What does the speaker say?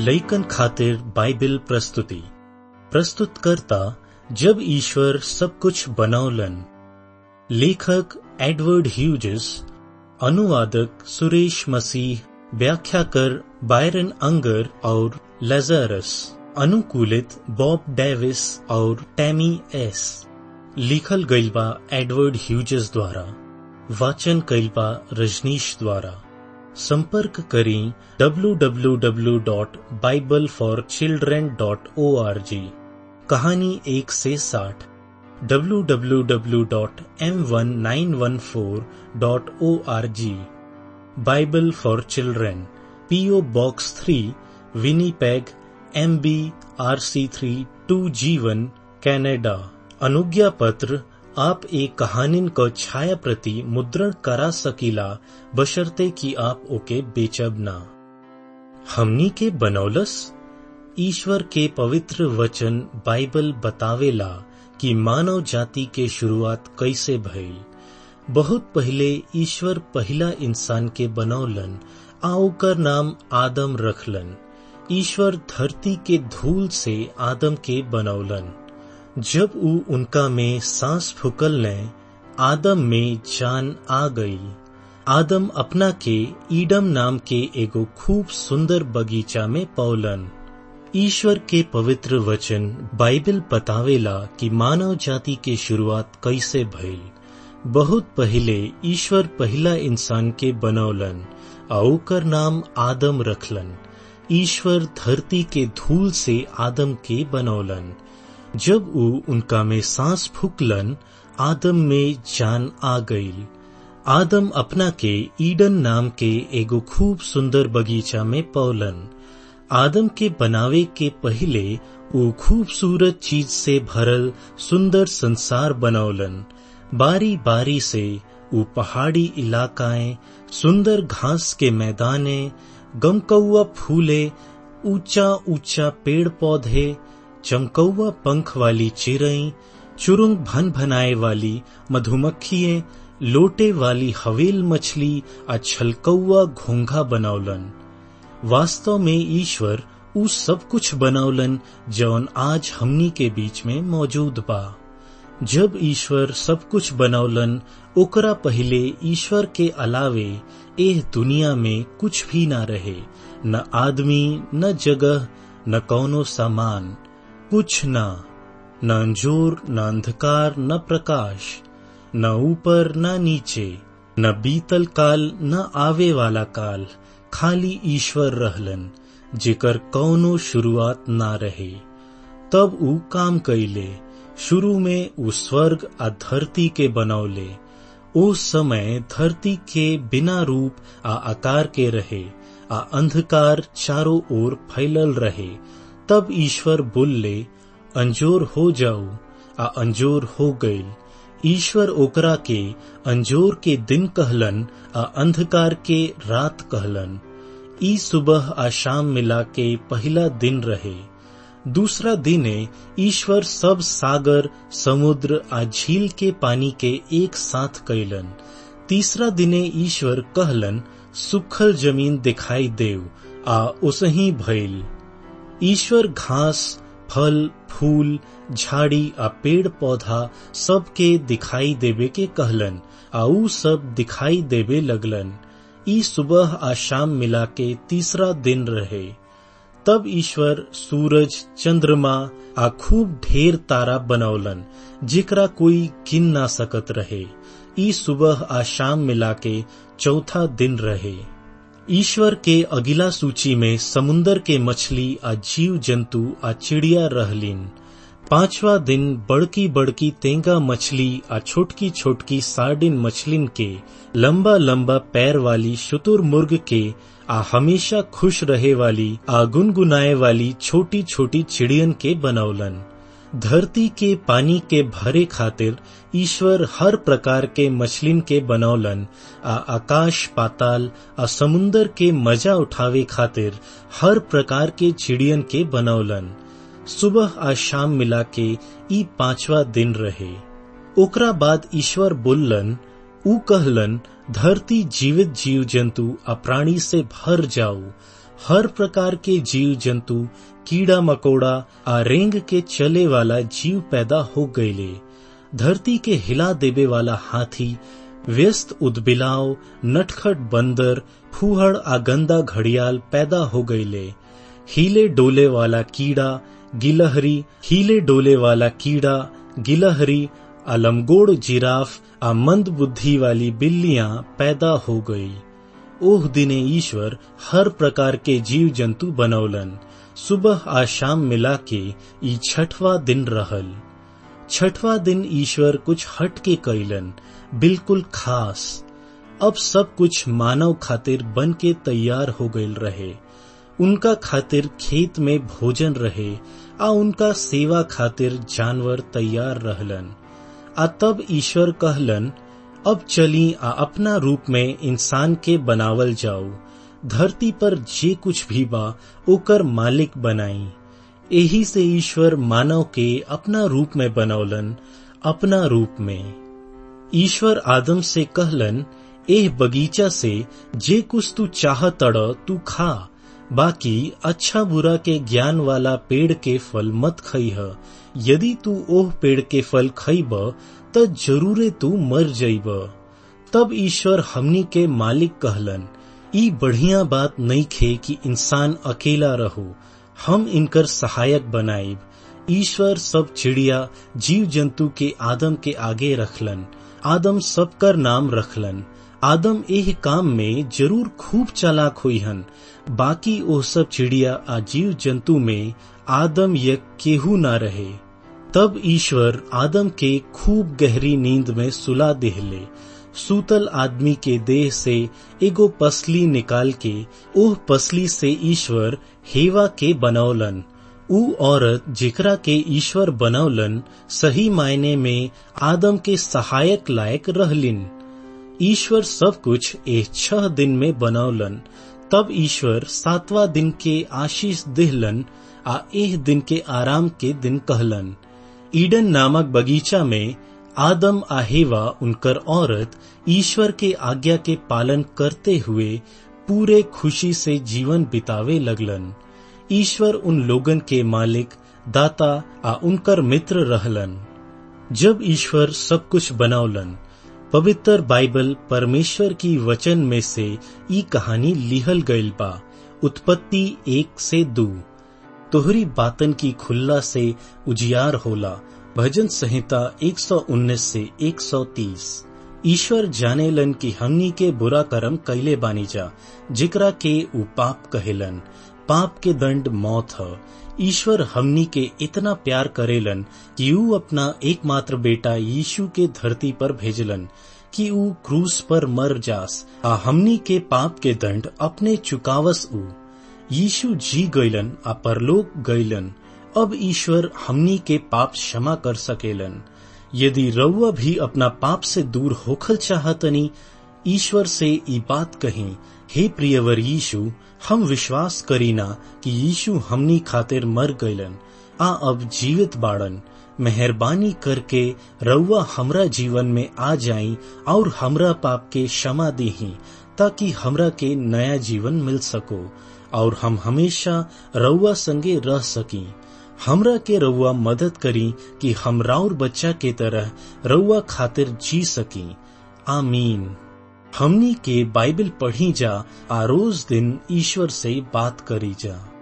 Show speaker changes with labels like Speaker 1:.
Speaker 1: लइकन खातिर बाइबिल प्रस्तुति प्रस्तुतकर्ता जब ईश्वर सब कुछ बनौलन लेखक एडवर्ड ह्यूजेस अनुवादक सुरेश मसीह व्याख्याकर बायरन अंगर और लेजरस अनुकूलित बॉब डेविस और टैमी एस लिखल गईल बा एडवर्ड ह्यूजेस द्वारा वाचन कईल बा रजनीश द्वारा संपर्क करें www.bibleforchildren.org कहानी एक से साठ www.m1914.org Bible for children PO box three Winnipeg M B R C three two जीवन कैनेडा अनुज्ञा पत्र आप एक कहानिन क छाया प्रति मुद्रण करा सकीला बशर्ते कि आप ओके बेचब ना हमनी के बनौलस ईश्वर के पवित्र वचन बाइबल बतावेला कि मानव जाति के शुरुआत कैसे भइल बहुत पहले ईश्वर पहला इंसान के बनौलन आ ओकर नाम आदम रखलन ईश्वर धरती के धूल से आदम के बनौलन जब ऊ उनका में सांस फूकल ने आदम में जान आ गई आदम अपना के ईडम नाम के एगो खूब सुंदर बगीचा में पौलन ईश्वर के पवित्र वचन बाइबल बतावेला कि मानव जाति के शुरुआत कैसे भइल बहुत पहले ईश्वर पहला इंसान के बनौलन आ ओकर नाम आदम रखलन ईश्वर धरती के धूल से आदम के बनौलन जब ऊ उनका में सांस फूकलन आदम में जान आ गईल आदम अपना के ईडन नाम के एगो खूब सुंदर बगीचा में पौलन आदम के बनावे के पहले ऊ खूबसूरत चीज से भरल सुंदर संसार बनौलन बारी बारी से ऊ पहाड़ी इलाकाएं सुंदर घास के मैदाने गमकौआ फूले ऊंचा ऊंचा पेड़ पौधे चमकौआ पंख वाली चिरई चुरुंग भन भनाए वाली मधुमक्खिए लोटे वाली हवेल मछली आ छलकौआ घोंघा बनौलन वास्तव में ईश्वर उ सब कुछ बनौलन जौन आज हमनी के बीच में मौजूद बा जब ईश्वर सब कुछ बनौलन ओकरा पहले ईश्वर के अलावे एह दुनिया में कुछ भी ना रहे न आदमी न जगह न कौनो सामान कुछ न न अंजोर न अंधकार न प्रकाश न ऊपर न नीचे न बीतल काल न आवे वाला काल खाली ईश्वर रहलन जेकर कौनो शुरुआत ना रहे तब ऊ काम कैले शुरू में ऊ स्वर्ग आ धरती के बनौले ओ समय धरती के बिना रूप आ आकार के रहे आ अंधकार चारों ओर फैलल रहे तब ईश्वर बोलले अंजोर हो जाऊ आ अंजोर हो गईल ईश्वर ओकरा के अंजोर के दिन कहलन आ अंधकार के रात कहलन ई सुबह आ शाम मिला के पहला दिन रहे दूसरा दिने ईश्वर सब सागर समुद्र आ झील के पानी के एक साथ कैलन तीसरा दिने ईश्वर कहलन सुखल जमीन दिखाई देव आ उसही भइल ईश्वर घास फल फूल झाड़ी आ पेड़ पौधा सबके दिखाई देवे के कहलन आ ऊ सब दिखाई देवे लगलन ई सुबह आ शाम मिला के तीसरा दिन रहे तब ईश्वर सूरज चंद्रमा आ खूब ढेर तारा बनौलन जेकरा कोई गिन ना सकत रहे ई सुबह आ शाम मिला के चौथा दिन रहे ईश्वर के अगिला सूची में समुन्दर के मछली आ जीव जंतु आ चिड़िया रहलीन पांचवा दिन बड़की बड़की तेंगा मछली आ छोटकी छोटकी सार्डिन मछलिन के लंबा लंबा पैर वाली शुतुर मुर्ग के आ हमेशा खुश रहे वाली आ गुनगुनाए वाली छोटी छोटी चिड़ियन के बनौलन धरती के पानी के भरे खातिर ईश्वर हर प्रकार के मछलिन के बनौलन आ आकाश पाताल आ समुन्दर के मजा उठावे खातिर हर प्रकार के चिड़ियन के बनौलन सुबह आ शाम मिला के ई पांचवा दिन रहे ओकरा बाद ईश्वर बोललन ऊ कहलन धरती जीवित जीव जंतु आ प्राणी से भर जाऊ हर प्रकार के जीव जंतु कीड़ा मकोड़ा आ रेंग के चले वाला जीव पैदा हो गईले धरती के हिला देवे वाला हाथी व्यस्त उदबिलाव नटखट बंदर फूहड़ आ गंदा घड़ियाल पैदा हो गईले हिले डोले वाला कीड़ा गिलहरी हिले डोले वाला कीड़ा गिलहरी अलमगोड़ जिराफ आ मंद बुद्धि वाली बिल्लियां पैदा हो गई ओह दिने ईश्वर हर प्रकार के जीव जंतु बनौलन सुबह आ शाम मिला के ई छठवा दिन रहल छठवा दिन ईश्वर कुछ हट के कैलन बिल्कुल खास अब सब कुछ मानव खातिर बन के तैयार हो गईल रहे उनका खातिर खेत में भोजन रहे आ उनका सेवा खातिर जानवर तैयार रहलन आ तब ईश्वर कहलन अब चली आ अपना रूप में इंसान के बनावल जाओ धरती पर जे कुछ भी बा ओकर मालिक बनाई एही से ईश्वर मानव के अपना रूप में बनौलन अपना रूप में ईश्वर आदम से कहलन एह बगीचा से जे कुछ तू चाह तड़ तू खा बाकी अच्छा बुरा के ज्ञान वाला पेड़ के फल मत खइह यदि तू ओह पेड़ के फल खइब त जरूरे तू मर जइब तब ईश्वर हमनी के मालिक कहलन ई बढ़िया बात नहीं खे कि इंसान अकेला रहो हम इनकर सहायक बनाइब ईश्वर सब चिड़िया जीव जंतु के आदम के आगे रखलन आदम सबकर नाम रखलन आदम एह काम में जरूर खूब चालाक हुईहन बाकी ओ सब चिड़िया आ जीव जंतु में आदम यक केहू ना रहे तब ईश्वर आदम के खूब गहरी नींद में सुला देहले सूतल आदमी के देह से एगो पसली निकाल के ओह पसली से ईश्वर हेवा के बनौलन ऊ औरत जेकरा के ईश्वर बनौलन सही मायने में आदम के सहायक लायक रहलिन ईश्वर सब कुछ एह छह दिन में बनौलन तब ईश्वर सातवा दिन के आशीष दिहलन आ एह दिन के आराम के दिन कहलन ईडन नामक बगीचा में आदम आ हेवा उनकर औरत ईश्वर के आज्ञा के पालन करते हुए पूरे खुशी से जीवन बितावे लगलन ईश्वर उन लोगन के मालिक दाता आ उनकर मित्र रहलन जब ईश्वर सब कुछ बनौलन पवित्र बाइबल परमेश्वर की वचन में से ई कहानी लिहल गईल बा उत्पत्ति एक से दो तोहरी बातन की खुल्ला से उजियार होला भजन संहिता 119 से 130 ईश्वर जानेलन कि हमनी के बुरा कर्म कैले बानी जा जिकरा के उ पाप कहेलन पाप के दंड मौत ह ईश्वर हमनी के इतना प्यार करेलन कि ऊ अपना एकमात्र बेटा यीशु के धरती पर भेजलन कि ऊ क्रूस पर मर जास आ हमनी के पाप के दंड अपने चुकावस ऊ यीशु जी गईलन आ परलोक गईलन अब ईश्वर हमनी के पाप क्षमा कर सकेलन यदि रउआ भी अपना पाप से दूर होखल चाहतनी ईश्वर से ई बात कही हे प्रियवर यीशु हम विश्वास करीना कि यीशु हमनी खातिर मर गईलन आ अब जीवित बाड़न मेहरबानी करके रउआ हमरा जीवन में आ जाई और हमरा पाप के क्षमा दीही ताकि हमरा के नया जीवन मिल सको और हम हमेशा रउआ संगे रह सकी हमरा के रउआ मदद करी कि हम राउर बच्चा के तरह रउआ खातिर जी सकी आमीन हमनी के बाइबल पढ़ी जा आ रोज दिन ईश्वर से बात करी जा